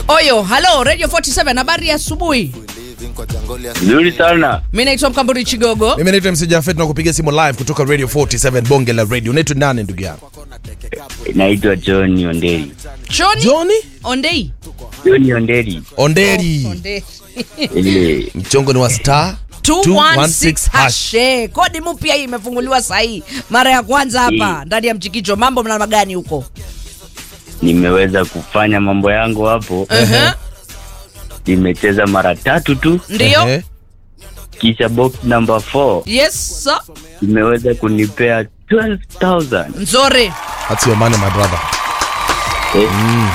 Oyo, halo Radio 47, habari ya asubuhi. Nzuri sana. Mimi naitwa Mkamburi Chigogo. Mimi naitwa MC Jafet na kupiga simu live kutoka Radio 47 bonge la radio. Unaitwa nani ndugu yangu? Naitwa John Onderi. Johnny Johnny Ondei. John Onderi. Onderi. Ondei. Ile Mchongo ni wa star 216 hash. Eh, Kodi mpya hii imefunguliwa saa hii. Mara ya kwanza hapa Mm. ndani ya mchikicho. Mambo mnama gani huko? nimeweza kufanya mambo yangu hapo. Uh-huh. Nimecheza mara tatu tu, Ndio? Ehe. kisha box number 4 Yes, sir. imeweza kunipea 12000. Nzuri. That's your money my brother. Eh,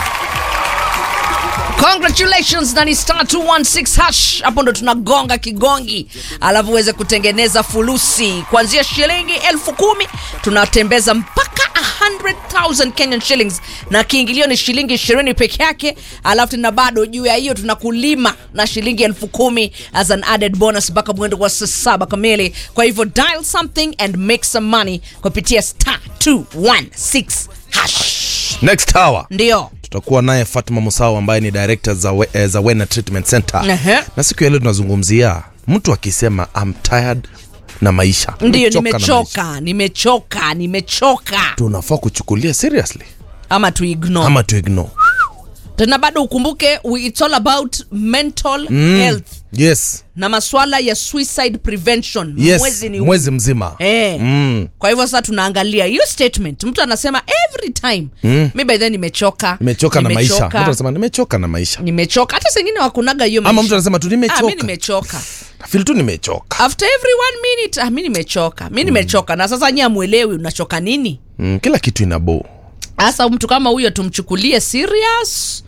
Congratulations na ni star 216 hash. Hapo ndo tunagonga kigongi, alafu uweze kutengeneza fulusi kuanzia shilingi elfu kumi tunatembeza mpaka 100,000 Kenyan shillings, na kiingilio ni shilingi 20 peke yake, alafu tena bado juu ya hiyo tunakulima na shilingi elfu kumi as an added bonus mpaka mwendo wa saa saba kamili. Kwa hivyo dial something and make some money kupitia star 216 hash. Next hour Ndio. tutakuwa naye Fatma Musau ambaye ni director za, we, eh, za Wena Treatment Center. Ehe. Na siku ya leo tunazungumzia mtu akisema I'm tired na maisha. Ndiyo, Nimechoka na maisha. nimechoka, nimechoka, nimechoka, Tunafaa kuchukulia seriously ama tu ignore ama to ignore. tena. Bado ukumbuke we, it's all about mental health Yes. na maswala ya suicide prevention. Yes. Mwezi ni Mwezi mzima. Eh. Mm. Kwa hivyo sasa tunaangalia hiyo statement, mtu anasema every time mm. mi by then nimechoka, Nimechoka na maisha. Mtu anasema nimechoka na maisha. nimechoka. Hata sengine wakunaga hiyo Ama maisha. mtu anasema tu ah, mi nimechoka. nimechoka Feel tu nimechoka. after every one minute ah, mi nimechoka, mi nimechoka. Na sasa nyi amwelewi unachoka nini? Mm, kila kitu ina bo. Sasa mtu kama huyo tumchukulie serious